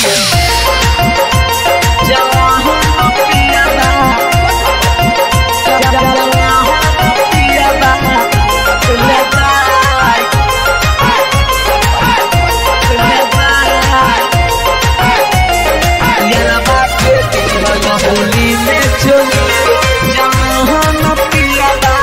होली में चोली जहाँ पियाबा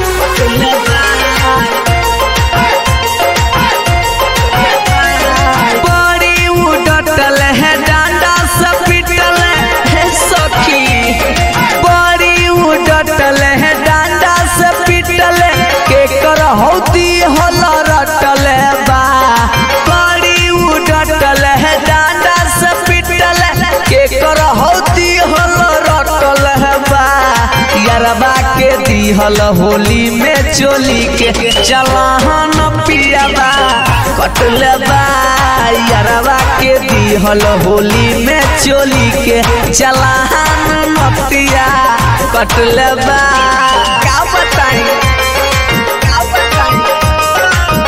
बड़ी उडटल है डांडा से पिटल है सखी बड़ी उडटल है डांडा से पिटल के कर हौती होल रटल बा बड़ी उडटल है डांडा से पिटल के कर हौती होल रटल बा यारबा के दिहल होली में चोली के चलाहन पियाबा कटल बा यारबा के दिहल होली में चोली के चलाहन मतिया कटल बा का बताई का बताई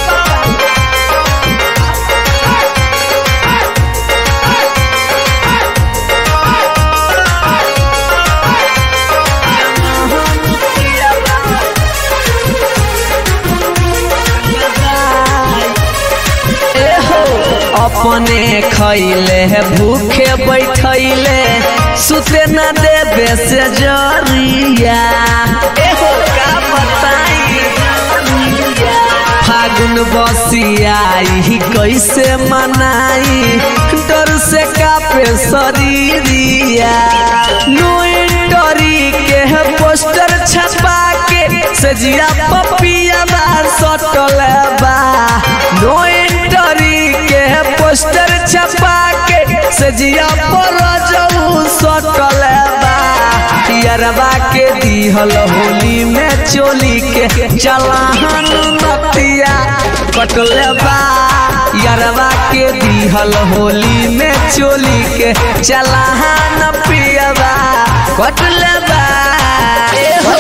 एहो अपने खैले है भूखे बैठैले सुते न देबे से जरिया एहो का बताई फागुन बसियाई कैसे मनाई डर से कापे शरीरिया नोइटरी के है पोस्टर छपा के सजिया पपिया बा सटल बा नोइटरी के है पोस्टर छपा के सजिया पर जाऊ सटल बा यरबा के दिहल होली में चोली के चलाहन नतिया कटल बा यरबा के दिहल होली में चोली के चलाहन पियबा कटल बा ए हो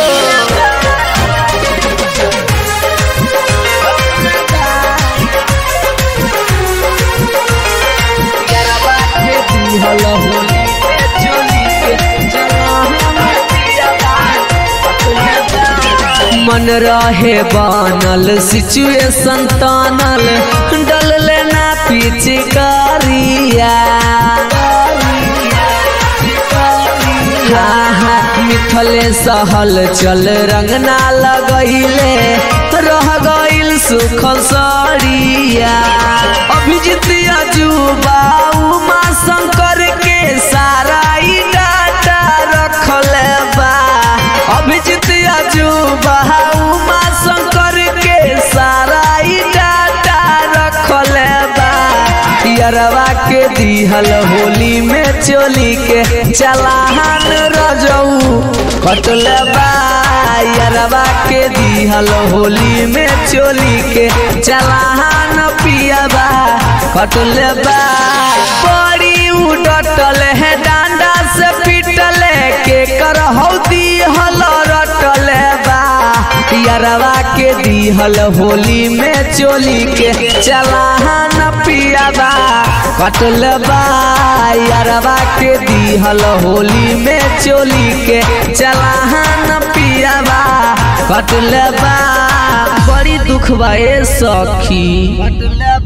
यरबा के दिहल होली में चोली के चलाहन पियबा कटल बा मन रहे बनल सिचुएशन तानल डल लेना पिचकारिया मिथले सहल चल रंगना लगैले रह गइल सुख सरिया अभिजीत अजूबा उमा शंकर के सारा ई डाटा रखल बा अभिजीत अजूबा उमा शंकर के सारा ई डाटा रखल बा यरवा के दिहल होली में चोली के चलाहन रजऊ कटल बा यरवा के दिहल होली में चोली के चलाहन पियबा कटल बा बड़ी उडटल है डांडा से पिटल के कर हौदी हल रटल बा यरवा के दिहल होली में चोली के चलाहन पियाबा कटल बा यरवा के दिहल होली में चोली के चलाहन पियाबा कटल बा बड़ी दुख बा ए सखी